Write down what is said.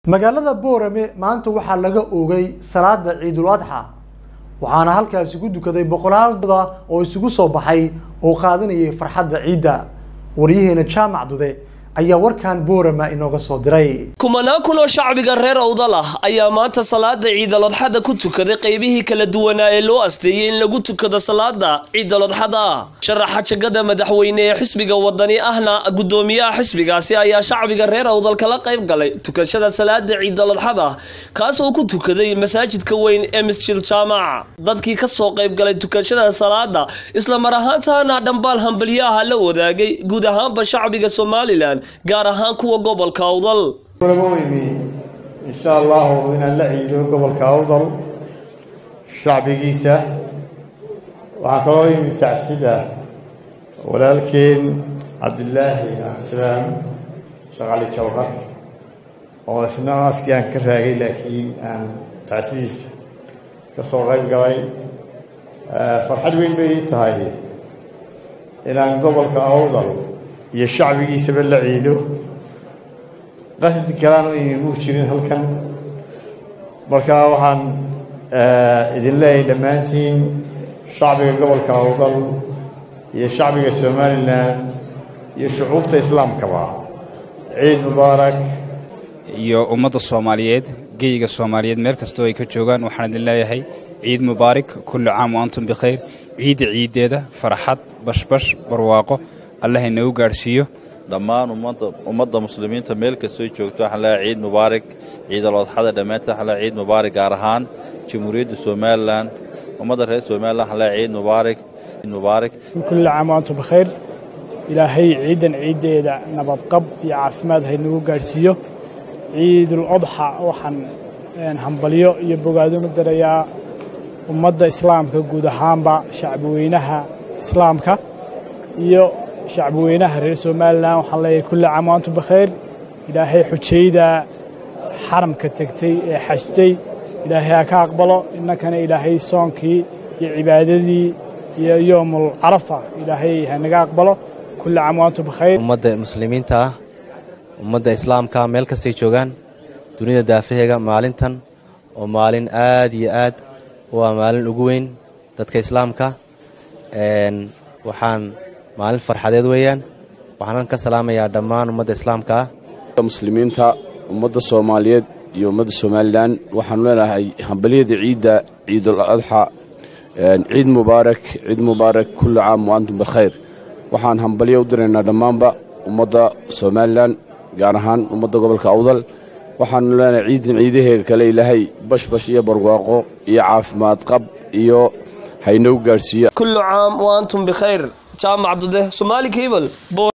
magaalada boorame maanta waxaa laga oogay salaada ciidul adxa waxaana halkaasi ku dukaday boqolaal dada oo isugu soo baxay oo qaadanayay farxadda ciidda waryaheena jaamac dude ayaa warkan boorama inooga soo diray kumanaan kun oo shacbiga reer awdal ah ayaa maanta salaada ciidalodxada ku tukaday qeybihii kala duwanaa ee loo asteeyey in lagu tukado salaada ciidalodxada sharaxa jagada madaxweyne ee xisbiga wadani ahna gudoomiyaha xisbigaasi ayaa shacbiga reer awdal kala qayb galay tukashada salaada ciidalodxada kaas oo ku tukaday masaajidka weyn ee masjid jaamac dadkii kasoo qayb galay tukashada salaada isla mar ahaantaana dhambaal hambalyaha la wadaagay guud ahaanba shacbiga somalilan gaar ahaan kuwa gobolka awdal kulama imi insha allahu inaan la ciido gobolka awdal shacbigiisa waxaa kaloo yimi tacsida walaalkeen cabdilaahi cabdisalaam shaqali jawhar oo isna aaskii aan ka raagay laakiin aan tacsidiisa ka soo qayb galay farxad weyn bay ii tahay inaan gobolka awdal iyo shacbigiisaba la ciido qasdi kalaan u imi muu jirin halkan marka waxaan idin leeyahay dhammaantiin shacbiga gobolka awdal iyo shacbiga somalilan iyo shucuubta islaamkaba ciid mubaarak iyo ummadda soomaaliyeed geyga soomaaliyeed meel kastoo ay ka joogaan waxaan idin leeyahay ciid mubaarak kullu caam wa antum bikhayr ciidda ciiddeeda farxad bashbash barwaaqo allah inagu gaadhsiiyo dhammaan ummadda muslimiinta meel kastoo joogto waxaan leeyahay ciid mubaarak ciidal odxada dhammaanteed waxaan leeyahay ciid mubaarak gaar ahaan jamhuuriyadda somalilan ummadda reer somalilan waxaan leeyahay ciid mubaarak ciid mubaarak kulli caam wa antum bikhayr ilaahay ciidan ciiddeeda nabadqab iyo caafimaad haynagu gaadhsiiyo ciidul odxa waxaan hambalyo iyo bogaadunu darayaa ummadda islaamka guud ahaanba shacbiweynaha islaamka iyo shacbiweynaha reer somalilan waxaan leeyahay kulli caam wa antum bikhayr ilaahay xujayda xaramka tegtay ee xajtay ilaahay ha ka aqbalo innankana ilaahay soonkii iyo cibaadadii iyo yoomul carafa ilaahay hanaga aqbalo kulli caam wa antum bikhayr ummadda muslimiinta ah ummadda islaamka meel kastay joogaan dunida daafaheega maalintan oo maalin aad iyo aad waa maalin ugu weyn dadka islaamka waxaan maalin farxadeed weeyaan waxaanan ka salaamayaa dhammaan ummadda islaamka ah muslimiinta ummadda soomaaliyeed iyo ummadda somalilan waxaanu leenahay hambalyada ciidda ciidul adxa ciid mubaarak ciid mubaarak kulli caam wa antum bilkhayr waxaan hambalyo u diraynaa dhammaanba ummadda somalilan gaar ahaan ummadda gobolka awdal waxaanu leenahay ciidan ciidaheega kale ilaahay bashbash iyo barwaaqo iyo caafimaad qab iyo haynagu gaadhsiiya kullu caam wa antum bikhayr jaamac dude somaali cable